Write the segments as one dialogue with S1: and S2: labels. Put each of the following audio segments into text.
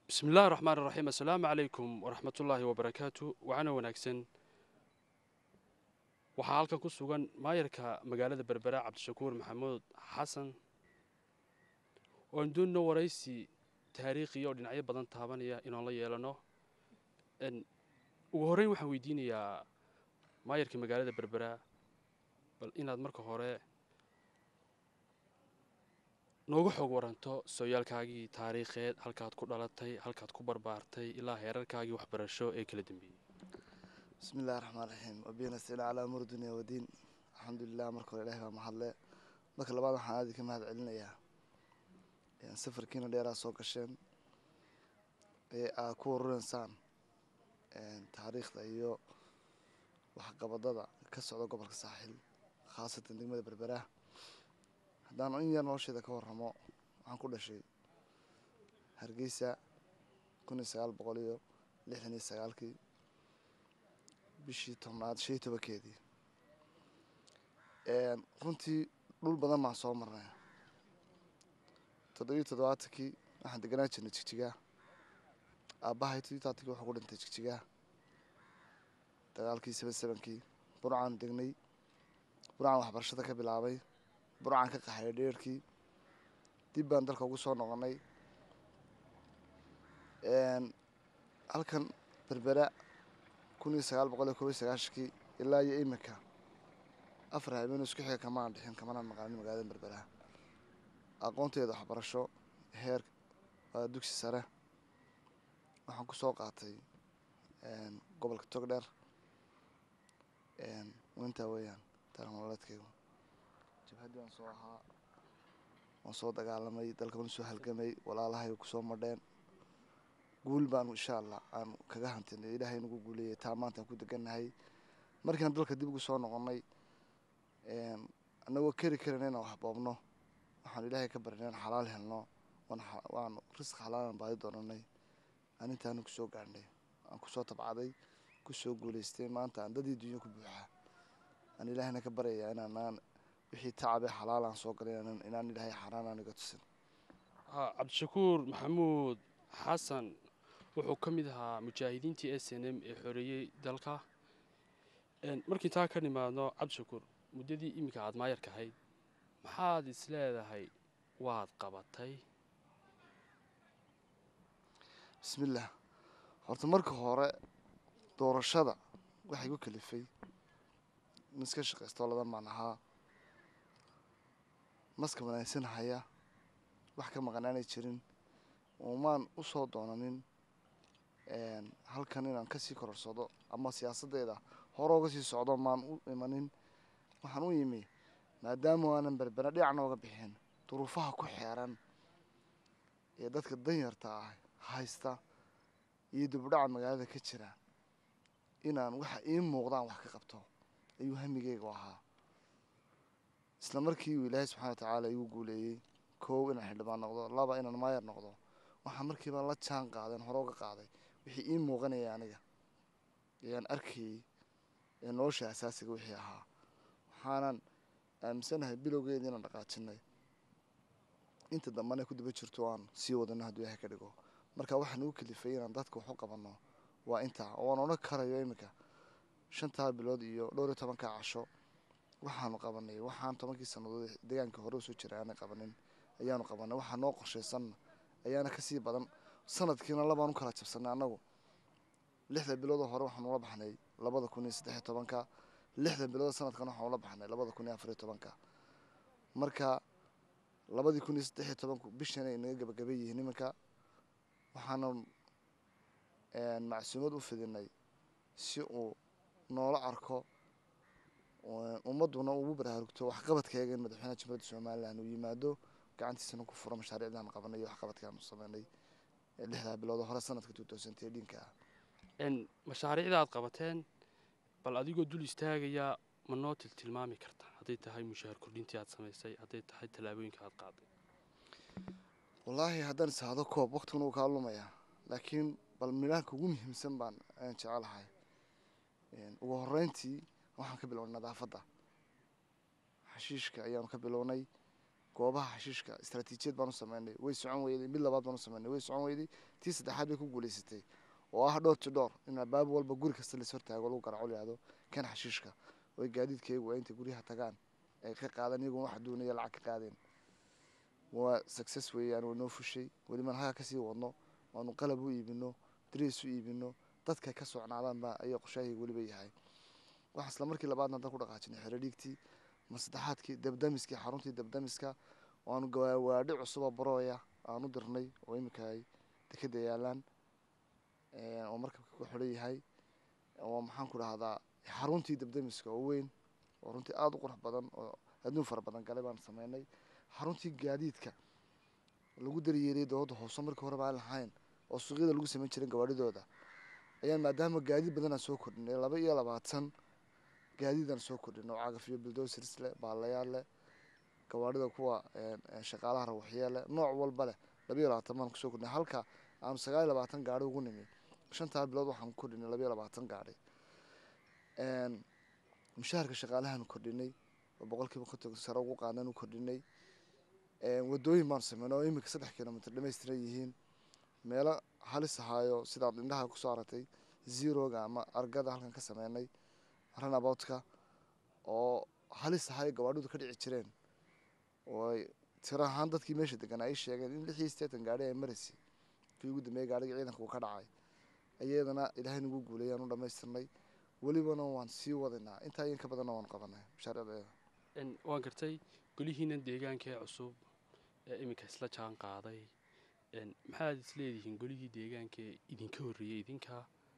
S1: bismi illahi raxmaan iraxiim assalaamu calaykum waraxmatullaahi wabarakaatu waxaana wanaagsan waxaa halkan ku sugan maayarka magaalada berbera cabdishakuur maxamuud xasan oo aan doonino waraysi taariikhiya oo dhinacyo badan taabanaya inaan la yeelano ugu horreyn waxaan weydiinayaa maayarka magaalada berbera bal inaad marka hore nooga xoog waranto sooyaalkaagii taariikheed halkaad ku dhalatay halkaad ku barbaartay ilaa heerarkaagii waxbarasho ee kala dambeeyey
S2: bismi illahi raxmaan raxiim wabiyana sina calaa amur dunya wadiin alxamdulilah marka hore ilahi baa mahadle marka labaad waxaan aadi ka mahad celinayaa safarkiina dheeraa soo gasheen ee aad ku warureysaan taariikhda iyo waxqabadada ka socda gobolka saaxil khaasatan degmada berbera haddaan in yar nolosheeda ka warramo waxaan ku dhashay hargeysa kun iyo sagaal boqol iyo lixdan iyo sagaalkii bishii tobnaad shan iyo tobankeedii runtii dhul badan baan soo marnay toddobiyo toddobaatankii waxaan deganaan jirnay jigjigaa aabbahay toddobiyo todobaatankii wuxuu ku dhintay jigjigaa dagaalkii seven sevenkii burcaan degnay burcaan waxbarashada ka bilaabay burcaan ka qaxay dheerkii dib baan dalka ugu soo noqonay halkan berbera kun iyo sagaal boqol iyo kob iyo sagaashankii ilaa iyo iminka afar habeen isku xiga kamaan dhixin kamanaan maqaanin magaalada berbera aqoonteeda waxbarasho heer waa dugsi sare waxaan kusoo qaatay gobolka togdheer intaa weeyaan taarikh nololeedkaygu jabhaddii waan soo ahaa waan soo dagaalamay dalka waan soo halgamay walaalahay kusoo madheen guul baanu insha allah aan kaga hantinay ilaahay nagu guuleeyay taa maanta aan ku degannahay markiaan dalka dib ugu soo noqonnay annagoo keri karina inaan waxboobno waxaanu ilaahay ka barinay aan xalaal helno waanu risq xalaalan baadi doonanay aan intaanu kusoo gaadhnay aan kusoo tabcaday kusoo guulaystay maanta aan dadii dunya ku buuxa aan ilaahayna ka baryayaa inaanaan wixii tacabee xalaal aan soo galay inaan ilaahay xaaraan aan iga tusin
S1: cabdishakuur maxamuud xasan wuxuu ka mid ahaa mujaahidiintii s n m ee xoreeyey dalka markii taa ka nimaadno cabdishakuur muddadii iminka aad maayarka ahayd maxaad is leedahay waad qabatay
S2: bismillaah horta marka hore doorashada waxay ku kalifay in iska shaqaystoo ladan baan ahaa maska wanaagsan haya wax ka maqanaanay jirin umaan u soo doonanin halkan inaan kasii kororsado ama siyaasaddeeda hore oga sii socdo maan u imanin waxaan u yimi maadaama aanan berbera dhinacna oga bixin duruufaha ku xeeran ee dadka danyarta ah haysta iyo dibudhaca magaalada ka jira inaan waxa ii muuqdaan wax ka qabto ayuu hamigeyga ahaa isla markii uu ilaahay subxana wa tacaala igu guuleeyey koow inaan xildhibaan noqdo laba inaan maayar noqdo waxaa markiiba la jaan qaadeen hore uga qaaday wixii ii muuqanaya aniga ayaan arkayey ee nolosha asaasiga wixii ahaa waxaanan aaminsanahay bilowgeeda inaan dhaqaajinay inta dambana ku daba jirto aan sii wadano hadduu ilahay ka dhigo marka waxaa nagu kalifay inaan dadka wax u qabanno waa intaa oo aan odhan karayo iminka shantaa bilood iyo dhowr iyo tobankaa casho waxaanu qabanay waxaan tobankii sannadood deegaankii hore usoo jiray aanay qabanin ayaanu qabanay waxaa noo qorshaysanna ayaana kasii badan sanadkiina labaan u kala jabsanay annagu lixda biloodoo hore waxaanu la baxnay labada kun iyo saddexiyo tobanka lixda bilood sanadkan waxaanu la baxnay labada kun iyo afariyo tobanka marka labadii kun iyo saddexiyo tobanku bishan ay naga gabagabay yihiin iminka waxaanu macsuumad u fidinay si uu noola arko ummadduna ugu baraarugto waxqabadkeega in madaxweynaha jamhuuriyadda somalilan uu yimaado gacantiisana ku furo mashaariicdaan qabanay iyo waxqabadkaanu sameynay lixdaa bilood hore sanadka two thousand eighteen-ka ah
S1: mashaariicda aad qabateen bal adigoo dul istaagaya ma noo tiltilmaami karta hadday tahay mushaahar kordhintii aad samaysay hadday tahay tallaabooyinka aad qaaday
S2: wallaahi haddaan isahdo koob waqtiguna uu kaa lumayaa laakiin bal midhaanka ugu muhiimsan baan aan jecelahay ugu horreyntii waxaan ka bilownay nadaafadda xashiishka ayaanu ka bilownay goobaha xashiishka istaraatiijiyad baan u sameynay way socon weyday mid labaad baan u sameynay way socon weyday tii saddexaad bay ku guuleysatay oo ah dhowr to dhowr in albaab walba guri kasta lais hortaago lagu garaco layihahdo kan xashiishka oy gaadiidkaygu waa intay guryaha tagaan ay ka qaadaan iyagoon wax doonaya lacag ka qaadeen waa success weeyaan way noo fushay weliban halkaa kasii wadno waanu qalab u iibino dariis u iibino dadka ka socnaadaan baa ayaa qoshahayga weliba yahay waxaa isla markii labaadna hadda ku dhaqaajinay xeradhiigtii mar saddexaadkii dabdamiskii xaruntii dabdamiska waanu gawaadhi cusuba barooya aan u dirnay oo iminka ay dekeda yaalaan oo markabka ku xidhan yahay oo maxaan ku dhahdaa xaruntii dabdamiska oo weyn oo runtii aada u qurux badan oo adduun fara badan galay baan sameynay xaruntii gaadiidka lagu daryeeliyay dowladda hoose markii hore baan lahayn oo suuqyada lagu samayn jiray gawaadhidooda ayaan maadaama gaadiid badanaan soo kordhinay laba iyo labaatan gaadiidaan soo kordhinay oo cagafyo buldosers leh baalayaal leh gawaadhida kuwa shaqaalaha rawaxyee leh nooc walba leh laba iyo labaatan baan kusoo kordhinay halka aanu sagaal iyo labaatan gaari ugu nimi shantaa bilood waxaan ku kordhinay laba iyo labaatan gaari mushaharka shaqaalahaanu kordhinay oo boqolkiiba konton sare ugu qaadaan u kordhinay wadooyin baanu sameynay oo iminka saddex kilomitr dhamaystiran yihiin meelo halis ahaayo sidaad indhaha kusoo aragtay zeroga ama argada halkan ka sameynay runaboutka oo halis ahaayo gawaadhidu ka dhici jireen oo tiro ahaan dadkii meesha degan ay sheegeen in lix iyo sideetan gaari ay maraysay kii ugu dambeeyay gaariga ciidanka uu ka dhacay ayadana ilaahay nagu guulayaan u dhamaystirnay welibana waan sii wadaynaa intaa in ka badanna waan qabanay mashaariicdeeda
S1: waan gartay golihiinan deegaanka ee cusub ee iminka isla jaan qaaday maxaad isleedihiin golihii deegaanka ee idinka horreeyey idinka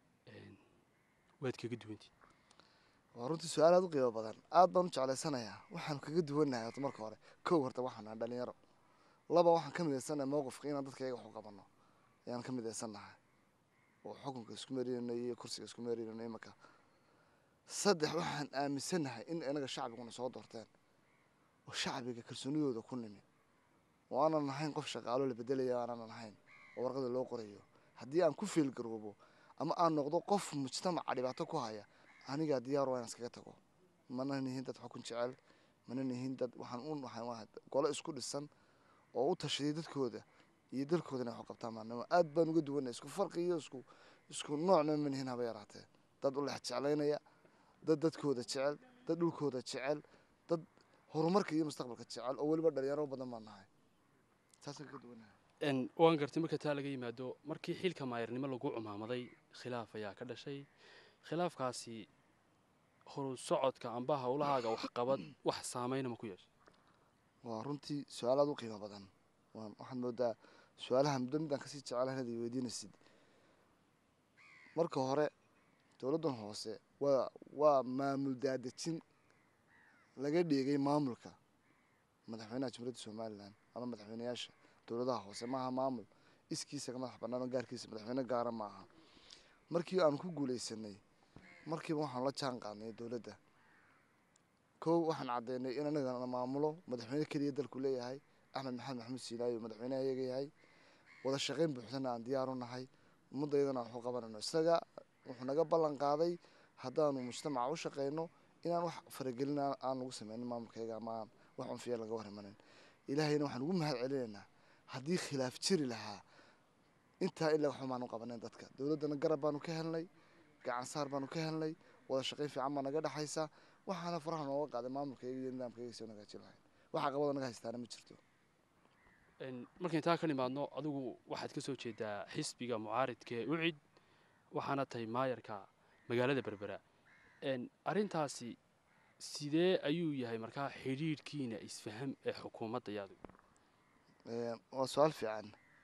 S1: waad kaga duwantii
S2: waa runtii su-aal aada u qiimo badan aada baan u jeclaysanayaa waxaanu kaga duwannahay horta marka hore kow horta waxaan nahay dhalinyaro laba waxaan ka midaysannahay mowqifka inaan dadka iyaga wax u qabanno ayaan ka midaysannahay oo xukunka isku meerinayno iyo kursiga isku meerinayno imanka saddex waxaan aaminsannahay in inaga shacbiguna soo doorteen oo shacbiga kalsoonidooda ku nimi oo aanan nahayn qof shaqaalo la bedelaya aanan nahayn oo warqada loo qorayo haddii aan ku fiilgaroobo ama aan noqdo qof mujtamaca dhibaato ku haya anigaa diyaar waa inaan iskaga tago mana nihin dad xukun jecel mana nihin dad waxaan u waxaan golo isku dhisan oo u tashaday dadkooda iyo dalkooda inay wax qabtaan maanimo aad baan uga duwanay isku farqi iyo isku isku noocna ma nihin haba yaraatee dad u lex jeclaynaya dad dadkooda jecel dad dhulkooda jecel dad horumarka iyo mustaqbalka jecel oo weliba dhalinyaro badan baan nahay saasaan kaga duwanahay
S1: waan gartay marka taa laga yimaado markii xilka maayarnimo lagu cumaamaday khilaaf ayaa ka dhashay khilaafkaasi horu socodka amba howlahaaga waxqabad wax saameyna ma ku yeeshay
S2: waa runtii su-aal aada u qiimo badan waxaad moodaa su-aalaha muddo midaan kasii jecelahay inaad i weydiinaysid marka hore dowladdan hoose waa waa maamul daadejin laga dheegay maamulka madaxweynaha jamhuuriyadda somalilan ama madaxweyneyaasha dowladaha hoose maaha maamul iskiisa ka madax bannaan oo gaarkiisa madaxweyne gaara ma aha markii aanu ku guuleysanay markiiba waxaanu la jaan qaadnay dowladda kow waxaan caddeynay in anagana maamulo madaxweyne keliya dalku leeyahay axmed maxamed maxamuud siinaayo madaxweyneha iyaga yahay wada shaqayn buuxdana aan diyaar u nahay ummaddaydana aan waxu qabanayno isaga wuxuu naga ballan qaaday haddaanu mujtamaca u shaqayno inaan wax faragelin aan lagu sameynin maamulkayga ama aan wax cunfiya laga hor imanin ilaahayna waxaan ugu mahad celinaynaa haddii khilaaf jiri lahaa intaa ilaa waxba maanu qabanayn dadka dowladdana garab baanu ka helnay gacan saar baanu ka helnay wada shaqayn fiican baa naga dhexaysa waxaana faraha nooga qaaday maamulkayga iyo nidaamkayga soo nagaajin lahayn waxa qabada naga haystaana ma jirto
S1: markayn taa ka nimaadno adigu waxaad ka soo jeedaa xisbiga mucaaridka ee ucid waxaana tahay maayarka magaalada berbera arrintaasi sidee ayuu yahay markaa xidhiidhkiina isfaham ee xukuumadda iyo adigu
S2: waa su-aal fiican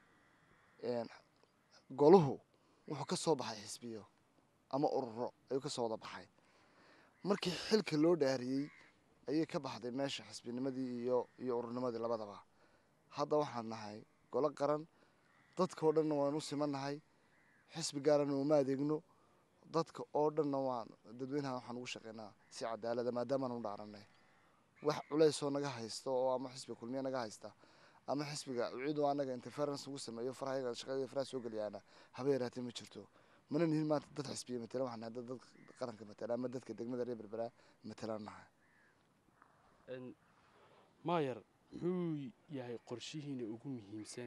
S2: goluhu wuxuu ka soo baxay xisbiyo ama ururo ayuu ka soo wada baxay markii xilka loo dhaariyey ayay ka baxday meesha xisbinimadii iyo iyo ururnimadii labadaba hadda waxaan nahay golo qaran dadka oo dhanna waan u simannahay xisbi gaarana uma adeegno dadka oo dhanna waan dadweynaha waxaan ugu shaqeynaa si cadaalada maadaamaan u dhaaranay wax culaysoo naga haysta oo ama xisbiga kulmiya naga haysta ama xisbiga uciidu anaga interference ugu sameeyo farahayaga shaqada faraha soo geliyaana haba yaraatee ma jirto mana nihin maanta dad xisbiya matala waxaan nahay dad dad qaranka matala ama dadka degmada reer berberaa matalaan nahay
S1: maayar muxuu yahay qorshihiina ugu muhiimsan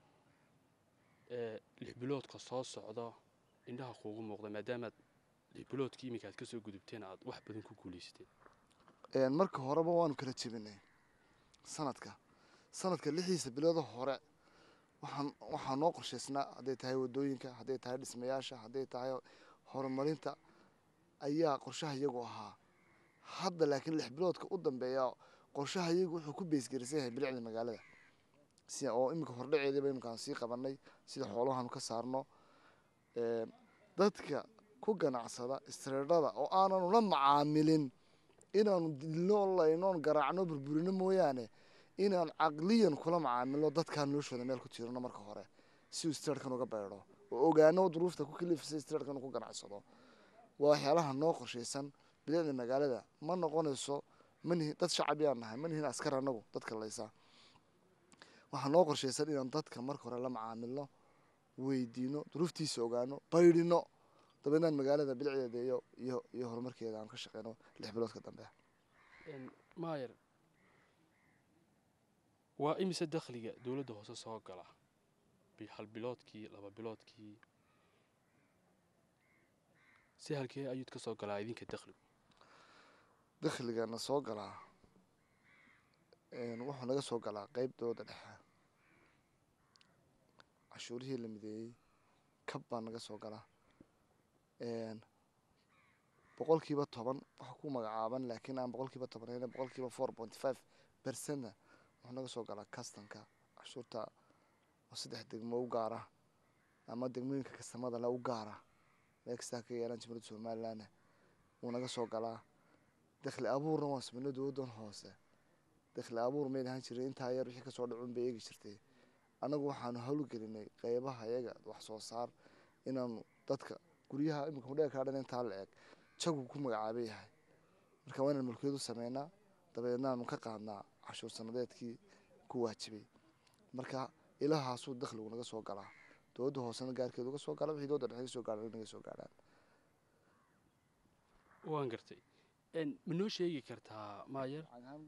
S1: ee lix biloodka soo socda indhaha kuugu muuqda maadaamaad lix biloodkii iminka aad ka soo gudubteen aad wax badan ku guulaysteen
S2: marka horeba waanu kala jebinay sanadka sanadka lixiisa bilooda hore waxaan waxaa noo qorshaysnaa hadday tahay wadooyinka hadday tahay dhismayaasha hadday tahay horumarinta ayaa qorshaha iyagu ahaa hadda laakiin lix biloodka u dambeeya qorshaha iyagu wuxuu ku beesgarisan yahay bilicda magaalada si oo iminka hordhaceediiba iminkaan sii qabanay sida xoolahaanu ka saarno dadka ku ganacsada istreedhada oo aananu la macaamilin inaanu dilno laynoon garaacno burburino mooyaane inaan caqliyan kula macaamilno dadkaan noloshooda meel ku tiirano marka hore si uu streedhkan uga beedho oo ogaano duruufta ku kalifisay streedhkan ku ganacsado waa waxyaalaha noo qorshaysan bilicda magaalada ma noqonayso manihi dad shacabiyaan nahay manihin askar anagu dadka laysa waxaa noo qorshaysan inaan dadka marka hore la macaamilno weydiino duruuftiisa ogaano baydhino dabeednaan magaalada bilicdeeda iyo iyo iyo horumarkeeda aan ka shaqeyno lix biloodka dambe
S1: maayer waa imise dakhliga dowladda hoose soo gala hal biloodkii laba biloodkii si halkee ayuud ka soo galaa idinka dakhligu
S2: dakhligana soo galaa wuxuu naga soo galaa qeyb dowladda dhexe cashuurihii la mideeyey kab baa naga soo galaa boqolkiiba toban waxa ku magacaaban laakiin aan boqolkiiba toban boqolkiiba four point five percentna wuxuu naga soo galaa kastanka cashuurta oo saddex degmo u gaara ama degmooyinka kastamada le u gaara meel kastaa ka yeelaan jimhuriyadda somalilandna wuu naga soo galaa dakhli abuurna waan sameynay dowladdan hoose dakhli abuur mayn ahaan jiray intaa yar wixii kasoo dhacun bay eegi jirtay annagu waxaanu howlgelinay qeybaha iyaga wax soo saar inaanu dadka guryaha iminka hudheega kaa dhan intaa la eg jagu ku magacaaba yahay marka waa inaan mulkiyadu sameynaa dabeedna aanu ka qaadnaa cashuur sanadeedkii ku waajibay marka ilahaasuu dakhligu naga soo galaa dowladda hoosena gaarkeedu uga soo gala wixii dowladda dhexe ka soo gaadha naga soo gaadhaan
S1: waan gartay ma noo sheegi kartaa maayer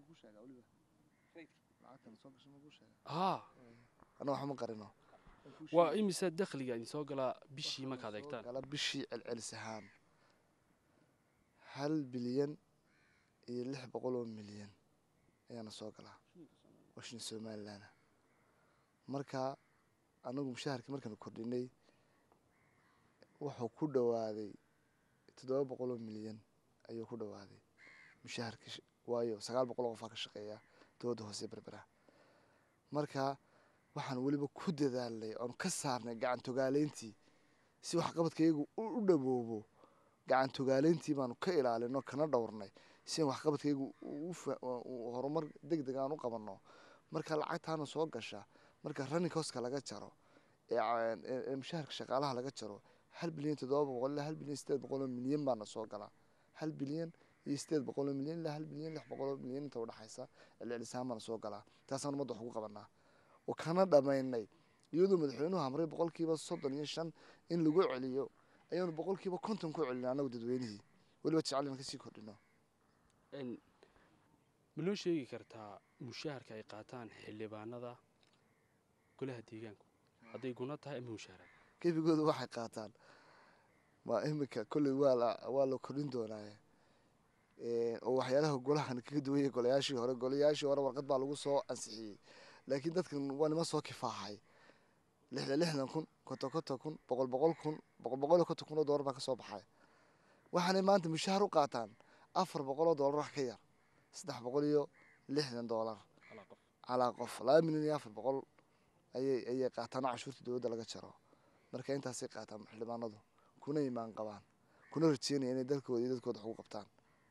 S1: haa
S2: anna waxma qarino
S1: waa imise dakhliga idin soo galaa bishii markaad eegtaan
S2: gala bishii celcelis ahaan hal bilyan iyo lix boqol oo milyan ayaana soo galaa washin somaliland marka anagu mushaharkii markaanu kordhinay wuxuu ku dhawaaday toddoba boqol oo milyan ayuu ku dhawaaday mushaharkii waayo sagaal boqol oo qofaa ka shaqeeya dowladda hoose berbera marka waxaan weliba ku dadaalnay oonu ka saarnay gacan togaaleyntii si waxqabadkaygu u dhawoobo gacan togaaleyntii baanu ka ilaalino kana dhowrnay si aan waxqabadkaygu horumar deg deg aan u qabanno marka lacagtaana soo gasha marka running hoska laga jaro ee mushaharka shaqaalaha laga jaro hal bilyan toddoba boqol ilaa hal bilyan sideed boqol oo milyan baana soo galaa hal bilyan iyo sideed boqol oo milyan ilaa hal bilyan lix boqol oo milyan inta udhexaysa celcelisaan baana soo galaa taasaan ummadda wax ugu qabanaa oo kana dhamaynay iyadoo madaxweynuhu amray boqolkiiba soddon iyo shan in lagu celiyo ayaanu boqolkiiba konton ku celina anagu dadweynihii weliba jecel inaan kasii kordhino
S1: ma noo sheegi kartaa mushaharka ay qaataan xildhibaanada golaha deegaanku hadday guna tahay ama mushaharad
S2: gebigooda waxay qaataan waa iminka kolley waa la waa la kordhin doonaaye oo waxyaalaha golahan kaga duwanya golayaashii hore golayaashii hore warqad baa lagu soo ansixiyey laakiin dadkan waa nima soo kifaaxay lixdan lixdan kun konton konton kun boqol boqol kun boqol boqol iyo konton kun oo doolar baa kasoo baxay waxaanay maanta mushahar u qaataan afar boqol oo doolar wax ka yar saddex boqol iyo lixdan doolar calaa qof laba milyan iyo afar boqol ayay ayay qaataan oo cashuurta dowladda laga jaro marka intaasay qaataan xildhibaanadu kuna imaan qabaan kuna rajeynaya inay dalkooda iyo dadkooda wax ugu qabtaan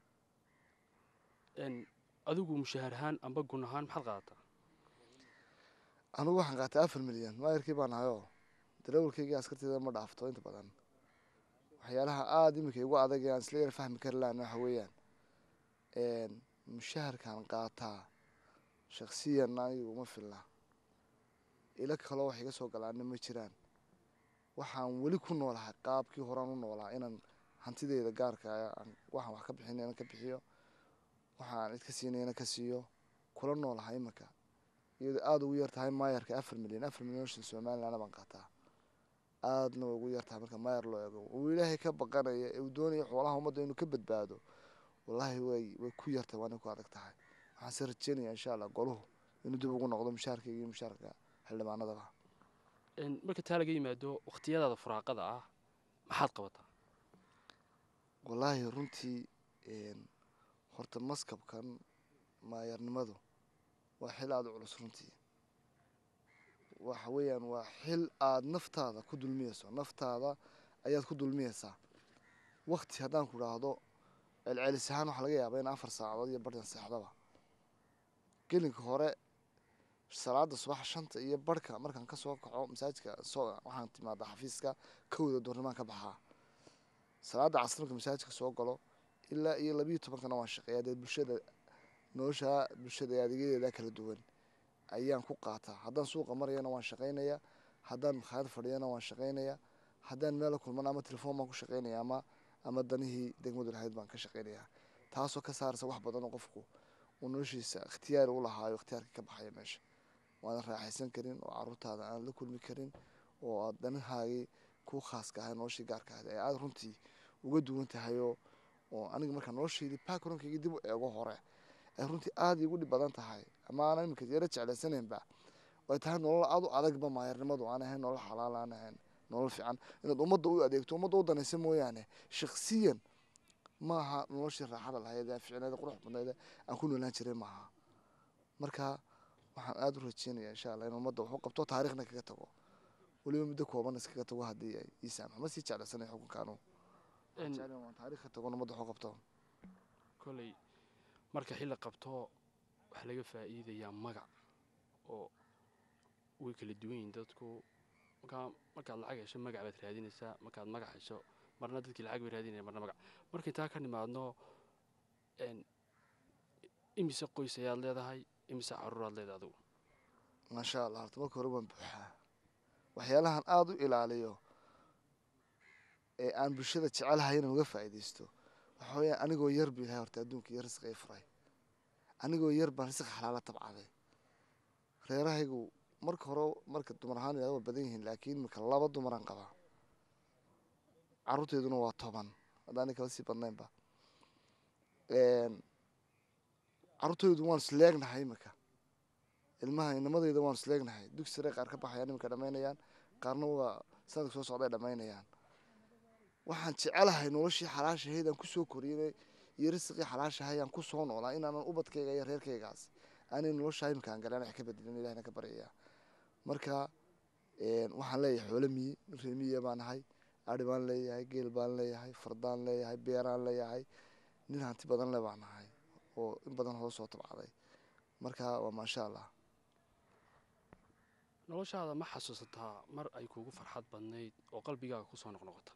S1: adigu mushahar ahaan amba gun ahaan maxaad qaadataa
S2: anigu waxaan qaatay afar milyan maayarkii baan ahayoo darawalkaygii askarteeda ma dhaafto inta badan waxyaalaha aada iminka igu adag ee aan isla yara fahmi kari lahan waxa weeyaan mushaharkaan qaataa shaksiyan anigu uma filna ilo kaloo wax iga soo galaana ma jiraan waxaan weli ku noolahay qaabkii horaan u noolaa inaan hantideyda gaarka waxaan wax ka bixinayna ka bixiyo waxaan cid ka siinayna ka siiyo kula noolahay iminka iyadoo aada ugu yar tahay maayarka afar milyan afar milyan oo shilin somalilandna baan qaataa aadna way ugu yar tahay marka maayar loo eego uu ilaahay ka baqanaya ee uu doonaya xoolaha ummadda inuu ka badbaado wallaahi way way ku yartahay waana ku adag tahay waxaan se rajeynaya insha allah goluhu inuu dib ugu noqdo mushaarkayga iyo mushaarka xildhibaanadaba
S1: Een, marka taa laga yimaado wakhtiyadaada furaaqada ah maxaad qabataa
S2: wallaahi runtii een, horta maskabkan maayarnimadu waa xil aada u culus runtii waxa weeyaan waa xil aada naftaada ku dulmiyeyso naftaada ayaad ku dulmiyeysaa wakti haddaan ku idhaahdo celcelis ahaan waxaa laga yaabaa in afar saacadood iyo barhdan seexdaba gelinka hore salaada subax shanta iyo barhka markaan kasoo kaco masaajidka soo waxaan timaadaa xafiiska kowda doornimaan ka baxaa salaada casr marka masaajidka soo galo ilaa iyo labiyo tobankana waan shaqeeyaa dee bulshada nolosha bulshada ee adeegyadeeda kala duwan ayaan ku qaataa haddaan suuqa marayana waan shaqaynayaa haddaan makhaayad fadhiyana waan shaqaynayaa haddaan meel la kulmana ama telefoon baan ku shaqaynaya ama ama danihii degmadu lahayd baan ka shaqaynayaa taasoo ka saaraysa wax badan oo qofku uu noloshiisa ikhtiyaar u lahaayo ikhtiyaarka ka baxaya meesha waadan raaxaysan karin oo caruurtaada aan la kulmi karin oo aad danahaagii ku khaaska ahay noloshii gaarka ahayd ee aada runtii uga duwan tahayoo oo aniga markaa noloshaydii backgroundkaygii dib u eego hore ay runtii aada iigu dhib badan tahay ama aanan iminka yaro jeclaysanaynba ay tahay nolol aada u adagba maayarnimadu aan ahayn nolol xalaal aan ahayn nolol fiican inaad ummadda u adeegto ummadda u danaysa mooyaane shaksiyan maaha noloshii raaxada lahayd ee ficneeda qurux badneeda aan ku noolaan jiray maaha marka waxaan aada u rajeynayaa insha allah in ummadda wax u qabto taariikhna kaga tago weliba muddo kooban iskaga tago haddii ay ii saamaxo ma sii jeclaysanay xukunkaanu
S1: Een,
S2: waan taariikh ka tago in ummadda wax u qabto
S1: koley marka xilli qabto waxaa laga faa'iidayaa magac oo way kala duwan yihiin dadku markaa markaad lacag hesho magac baad raadinaysaa markaad magac hesho marna dadkii lacag bay raadinaya marna magac markay taa ka nimaadno een, imise qoys ayaad leedahay imise caruuraad leedahay adigu
S2: maasha allah horta marka hore waan buuxaa waxyaalahan aada u ilaaliyo ee aan bulshada jecelahay inaan uga faa'iidaysto waxa weeyaan anigoo yar bu ilahay horta adduunka iyo risqa ii furay anigoo yar baan risq xalaala tabcaday reerahaygu marka hore marka dumar ahaan ilaa waa badan yihiin laakiin imika laba dumaraan qabaa carruurteeduna waa toban haddaanay kala sii badnaynba carruurteydu waan isleegnahay imika ilmaha inamadeyda waan isleegnahay dugsi sare qaar ka baxayaan imika dhammaynayaan qaarna waa sanadka soo socday dhammaynayaan waxaan jecelahay noloshii xalaashahayd aan kusoo koriyay iyo risqii xalaashahay aan kusoo noolaa inaanan ubadkayga iyo reerkaygaas aanay nolosha imika aan galaan wax ka bedelin ilahina ka baryaya marka waxaan leeyahay xoolo miyi ree miyiya baan ahay ari baan leeyahay geel baan leeyahay fardaan leeyahay beeraan leeyahay nin hanti badan le baan ahay oo in badan hoo soo tabcaday marka waa maasha allah
S1: noloshaada ma xasuusataa mar ay kuugu farxad badnayd oo qalbigaaga kusoo noqnoqota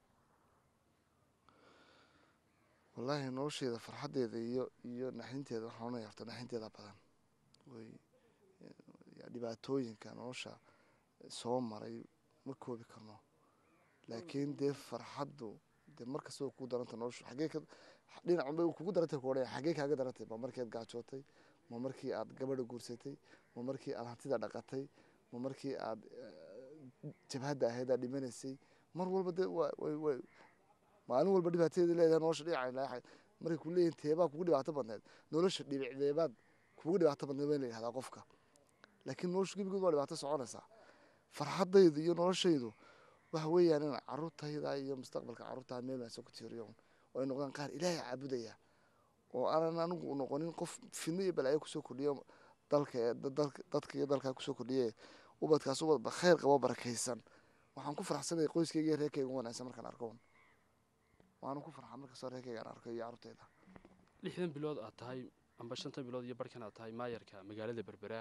S2: wallaahi nolosheyda farxaddeeda iyo iyo naxdinteeda waxaan ohanaya horta naxdinteeda badan way dhibaatooyinka nolosha soo maray ma koobi karno laakiin dee farxaddu dee markasta way kugu daranta noloshu xaggee ka dhinac unbay kugu darantay ku odhanaya xaggee kaaga darantay ma markii aad gaajootay ma markii aad gabadha guursatay ma markii aad hantida dhaqatay ma markii aad jabhadda ahayd aad dhimanaysay mar walba dee waa way way maalin walba dhibaatadeeda leedahay nolosha dhinaca markay ku leeyihin teebaa kugu dhibaato badneed nolosha dhibicdeebaad kugu dhibaato badneed waa in la yihahdaa qofka laakiin noloshu gebigood waa dhibaato soconaysaa farxaddaydu iyo noloshaydu waxa weeyaan in caruurtayda iyo mustaqbalka carruurtaa meel wanaagsan ku tiiriyo oo ay noqdaan qaar ilaahay caabudaya oo aanan anigu noqonin qof fidno iyo balaayo kusoo kordhiyo dalka dadka iyo dalkaa kusoo kordhiye ubadkaas ubadba khayr qabo barakaysan waxaan ku farxsanaya qoyskayga iyo reerkayga u wanaagsan markaan arko waana ku farxa markastoo reerkayga aan arko iyo carruurtayda
S1: lixdan bilood aad tahay amba shantan bilood iyo barkan aad tahay maayarka magaalada berberaa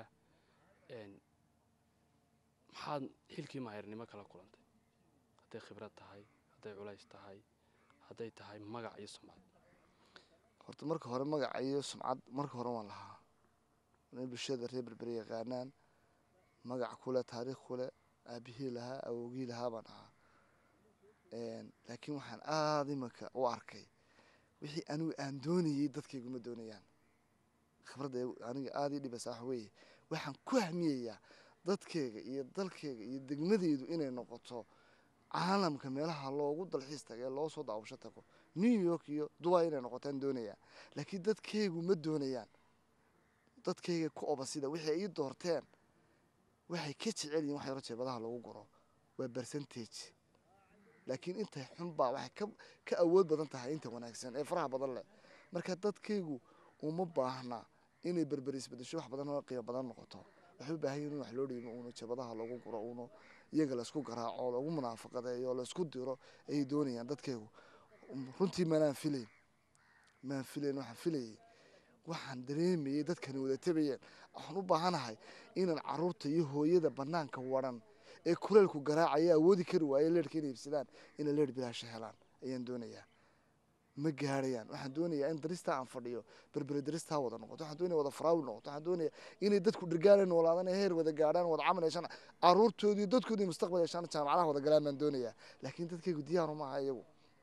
S1: maxaad xilkii maayarnimo kala kulantay hadday khibrad tahay hadday culays tahay hadday tahay magac iyo sumcad
S2: horta marka hore magaca iyo sumcad marka hore waan lahaa inay bulshada reer berbere yaqaanaan magac kule taariikh kule aabihii lahaa awogii lahaa baan ahaa laakiin waxaan aada imanka u arkay wixii anigu aan doonayey dadkayguma doonayaan khibradda aniga aada ii dhibaysaa waxa weeye waxaan ku hamiyayaa dadkeyga iyo dalkeyga iyo degmadeydu inay noqoto caalamka meelaha loogu dalxiis taga ee loo soo daawasho tago new york iyo dubai inay noqotaan doonayaa laakiin dadkeygu ma doonayaan dadkeyga ku obasida wixii ay ii doorteen waxay ka jecel yihin wax yaro jeebadaha lagu guro waa percentage laakiin intay xunbaa waxay ka ka awood badan tahay inta wanaagsan ee faraha badan leh marka dadkaygu uma baahna inay berber isbedesho wax badan oo qiimo badan noqoto waxay u baahan yihin in wax loo dhiimo uuna jabadaha lagu guro uuna iyaga laysku garaaco lagu munaafaqadeeyo laysku diro ayay doonayaan dadkaygu runtii manaan filayn maan filayn waxaan filayay waxaan dareemayay dadkani wada tabayeen waxaan u baahanahay inaan caruurta iyo hooyada banaanka waran ee kuleelku garaacaya awoodi kari waaye leerhka inay ibsadaan inay leer bilaasha helaan ayaan doonayaa ma gaarayaan waxaan doonayaa in daristaa aan fadhiyo berbere daristaa wada noqoto waxaan doonaya wada faraawi noqoto waxaan doonaya inay dadku dhirgaanay noolaadaan ee heer wada gaadhaan wada camal yeeshaan caruurtoodii dadkoodii mustaqbal yeeshaan jaamacadaha wada galaan baan doonayaa laakiin dadkaygu diyaaru maaha iyagu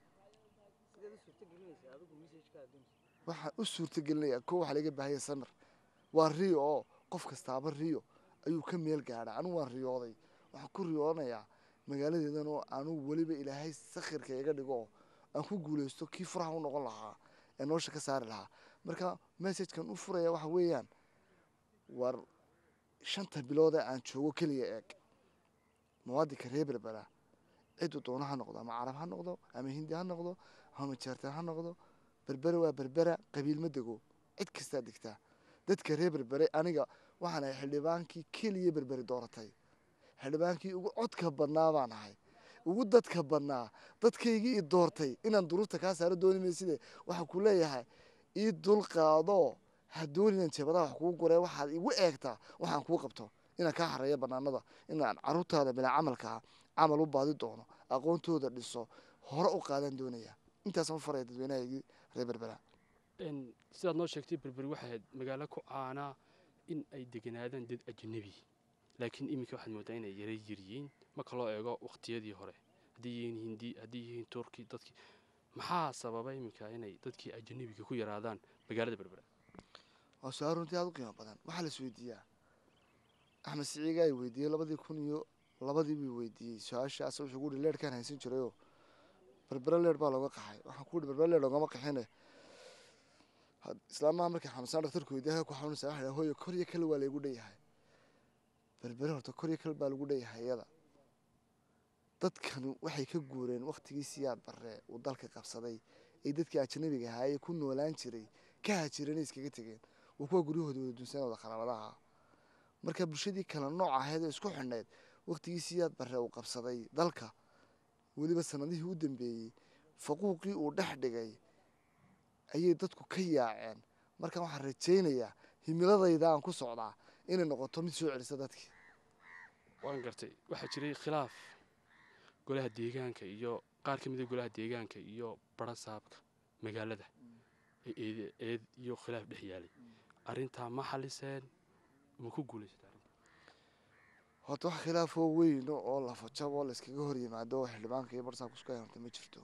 S2: waxaan u suurtagelinayaa ko waxaa laga baahaya samir waa riyo oo qof kastaaba riyo ayuu ka meel gaadhaa anigu waan riyooday waxaan ku riyoonayaa magaaladeedan oo anugu weliba ilaahay sakhirka iga dhigo oo aan ku guulaysto kii furaha u noqon lahaa ee nolosha ka saari lahaa marka messagekan u furaya waxa weeyaan war shanta bilood ee aan joogo keliya eeg muwaadinka reer berbera cidu doono ha noqdo ama carab ha noqdo ama hindi ha noqdo ama jeertaan ha noqdo berbera waa berbera qabiil ma dego cid kastaa degtaa dadka reer berbere aniga waxaan ahay xildhibaankii keliya berberi dooratay xildhibaankii ugu codka badnaa baan ahay ugu dadka badnaa dadkaygii i doortay inaan duruufta kaa saaro dooni mayside waxaan ku leeyahay ii dulqaado ha dooninan jeebadaha wax kuu guree waxaad igu eegtaa waxaan kuu qabto inaan kaa hareeyo banaanada inaan caruurtaada bilaa camalkaa camal u baadi doono aqoontooda dhiso hore u qaadaan doonaya intaasaan u faraya dadweynahaygii reer berbera
S1: sidaad noo sheegtay berberi waxay ahayd magaalo ku caanaa in ay deganaadaan dad ajnabi laakiin iminka waxaad moodaa inay yara yiryiin marka loo eego waqtiyadii hore haddii yihiin hindi haddii yihiin turki dadkii maxaa sababa iminka inay dadkii ajnabiga ku yaraadaan magaalada berbera
S2: waa su-aal runtii aada u qiimo badan waxaa la is weydiiyaa axmed siciiga ay weydiiyey labadii kun iyo labadii buu weydiiyey su-aashaas wuxuu ku yihi leerhkaan haysan jirayoo berbera leer baa looga qaxay waxaan ku yihi berbera leer loogama qaxine islaamaha markii xanuunsaan dhaktarku weydiiya ku xanuunaysa waxa dhaha hooyo kor iyo kale waa laygu dhanyahay berbere horta kor iyo kale baa lagu dhanyahay iyada dadkanu waxay ka guureen waktigii siyaad barre uu dalka qabsaday ee dadkii ajnabiga ahaa ee ku noolaan jiray ka hajireenay iskaga tegeen waa kuwa guryahooda wada dunsan wada qaraabadaha marka bulshadii kale nooc ahayd ee isku xidhnayd waktigii siyaad barre uu qabsaday dalka weliba sanadihii u dambeeyey faquuqii uu dhex dhigay ayay dadku ka yaaceen marka waxaan rajaynayaa himiladayda aan ku socdaa inay noqoto mid soo celisa dadkii
S1: waan gartay waxaa jiray khilaaf golaha deegaanka iyo qaar ka mida golaha deegaanka iyo barasaabka magaalada ee eed eed iyo khilaaf dhex yaalay arrintaa ma xaliseen ma ku guulaysata arrinta
S2: horta wax khilaafoo weyno oo lafajab oo layskaga hor yimaado oo xildhibaanka iyo barsaabka isku hayanta ma jirto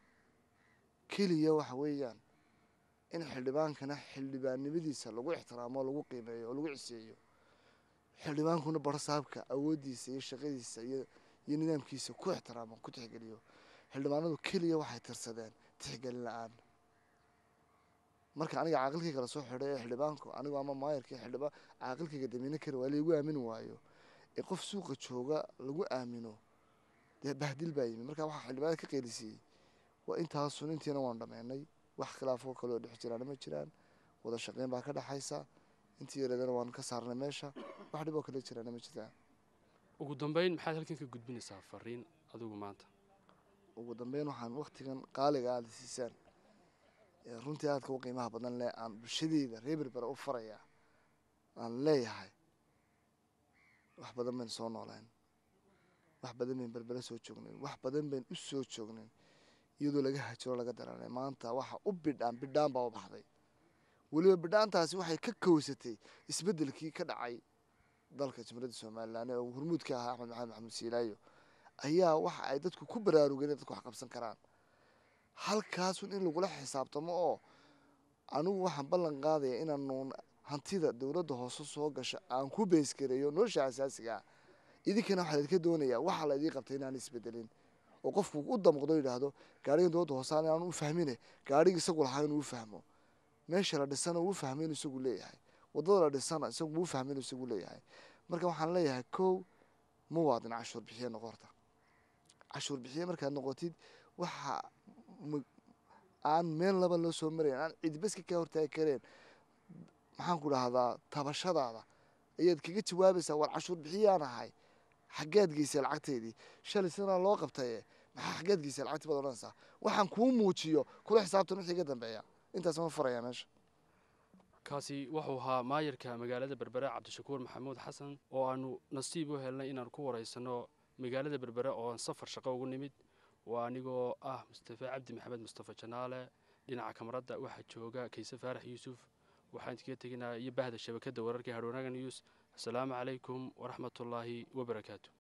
S2: keliya waxa weeyaan in xildhibaankana xildhibaannimadiisa lagu ixtiraamo oo lagu qiimeeyo oo lagu ciseeyo xildhibaankuna barsaabka awooddiisa iyo shaqadiisa iyo iyo nidaamkiisa ku ixtiraamo ku tixgeliyo xildhibaanadu keliya waxay tirsadeen tixgelin la-aan marka aniga caaqilkayga la soo xidhay ee xildhibaanku anigu ama maayarkii xildhibaan caaqilkayga damiine kari waa laygu aamini waayo ee qof suuqa jooga lagu aamino dee bahdil baa yimi marka waxaa xildhibaanada ka qeylisiiyey waa intaasun intiina waan dhameynay wax khilaafoo kaleoo dhex jiraana ma jiraan wada shaqeyn baa ka dhexaysa intii yareedana waan ka saarnay meesha wax dhib oo kale jiraana ma jiraan
S1: ugu dambeyn maxaad halkan ka gudbinaysaa fariin adigu maanta
S2: ugu dambeyn waxaan waktigan qaaliga aada siisaan ee runtii aadka u qiimaha badan leh aan bulshadeyda reer berbera u farayaa aan leeyahay wax badan bayn soo nooleen wax badan bayn berbera soo joognayn wax badan bayn u soo joognayn iyadoo laga hajiro laga daranay maanta waxa u bidhaan bidhaan baa u baxday weliba bidhaantaasi waxay ka kowsatay isbeddelkii ka dhacay dalka jamhuuriyadda somalilan ee hormuud ka ahaa axmed maxamed maxamuud siilaayo ayaa waxa ay dadku ku baraarugeen in dadku wax qabsan karaan halkaasun in lagula xisaabtamo oo anigu waxaan ballan qaadaya inaanu hantida dowladda hoose soo gasha aan ku beysgareeyo nolosha asaasiga ah idinkana waxaa laydinka doonayaa waxaa laydii qabtay inaan isbedelin oo qofku u damqdo yidhaahdo gaarigan dowladda hoose aan u fahmine gaarigi isagu lahaa inuu u fahmo meesha la dhisana uu fahmo inuu isagu leeyahay wadada la dhisana isagu uu fahmo inuu isagu leeyahay marka waxaan leeyahay kow muwaadin cashuur bixiye noqorta cashuur bixiye markaad noqotid waxa aan meel laba loo soo marayn aan cidbaska ka hortaagi kareen maxaan ku dhahdaa tabashadaada ayaad kaga jawaabaysaa war cashuur bixiyaan ahay xaggeed geysay lacagteydii shalay sanaa loo qabtaye maxaa xaggeed geysay lacagtii baad odhanaysaa waxaan kuu muujiyo kula xisaabtan wixii ka dambeeya intaas ma farayaa meesha
S1: kaasi wuxuu ahaa maayarka magaalada berbere cabdishakuur maxamuud xasan oo aanu nasiib u helnay inaan ku waraysanno magaalada berbere oo safar shaqo ugu nimid waa anigoo ah mustafe cabdi maxamed mustafe janaale dhinaca kamaradda waxaa jooga kayse faarax yuusuf waxaan iskaga teginaa iyo bahda shabakadda wararka hadhwanaaga news asalaamu calaykum waraxmatullaahi wabarakaatu